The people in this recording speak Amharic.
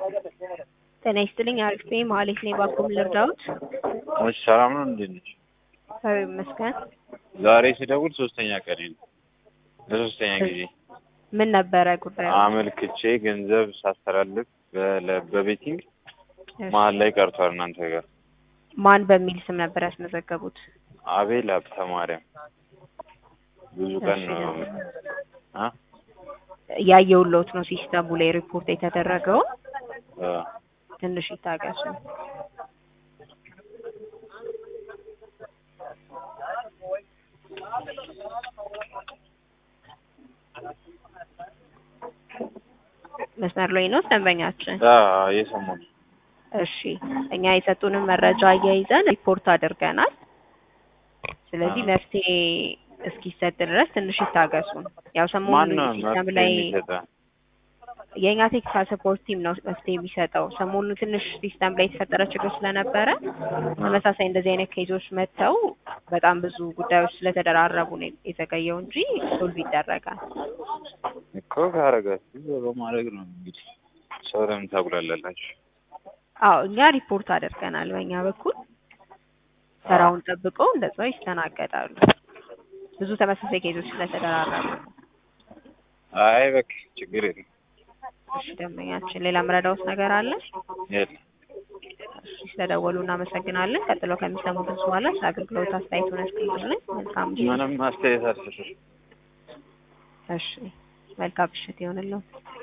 ጤና ይስጥልኝ አሪፍ ነኝ መሀሌት ነኝ ባኮም ልርዳዎት? እሺ ሰላም ነው እንዴት ነሽ? እግዚአብሔር ይመስገን። ዛሬ ስደውል ሶስተኛ ቀኔ ነው። ለሶስተኛ ጊዜ ምን ነበረ ጉዳዩ? አመልክቼ ገንዘብ ሳስተላልፍ በ- በቤቲንግ እሺ። መሀል ላይ ቀርቷል እናንተ ጋር። ማን በሚል ስም ነበር ያስመዘገቡት? አቤል ሀብተ ማርያም ብዙ ቀን እሺ፣ ነው ደግሞ አ ያየውለውት ነው ሲስተሙ ላይ ሪፖርት የተደረገው። አ ትንሽ ይታገሱ። መስመር ላይ ነው ደንበኛችን። አ የሰሞኑ እሺ እኛ የሰጡንን መረጃ አያይዘን ሪፖርት አድርገናል። ስለዚህ አዎ። መፍትሄ እስኪሰጥ ድረስ ትንሽ ይታገሱን። ያው ማን ሰሞኑን ነው ሲስተም መፍትሄ ላይ የሚሰጠን? የእኛ ቴክኒካል ሰፖርት ቲም ነው መፍትሄ የሚሰጠው። ሰሞኑን ትንሽ ሲስተም ላይ የተፈጠረ ችግር ስለነበረ ተመሳሳይ እንደዚህ አይነት ኬዞች መጥተው በጣም ብዙ ጉዳዮች ስለተደራረቡ ነው የተዘገየው እንጂ ሶልቭ ይደረጋል። እኮ ካረጋችሁ በማድረግ ነው እንግዲህ ሰው ለምን ታጉላላላችሁ? አዎ እኛ ሪፖርት አድርገናል። በእኛ በኩል ስራውን ጠብቀው እንደዛው ይስተናገዳሉ። ብዙ ተመሳሳይ ኬዞች ስለተደራረቡ። አይ በቃ ችግር የለም እሺ ደንበኛችን፣ ሌላ ምረዳውት ነገር አለ? የለም። እሺ ስለደወሉ እናመሰግናለን። ቀጥለው ከሚሰሙት በኋላ ስለ አገልግሎት አስተያየቱን ያስቀምጡልን። መልካም ምሽት። ምንም አስተያየት አልሰጥም። እሺ መልካም ምሽት ይሆንልዎት።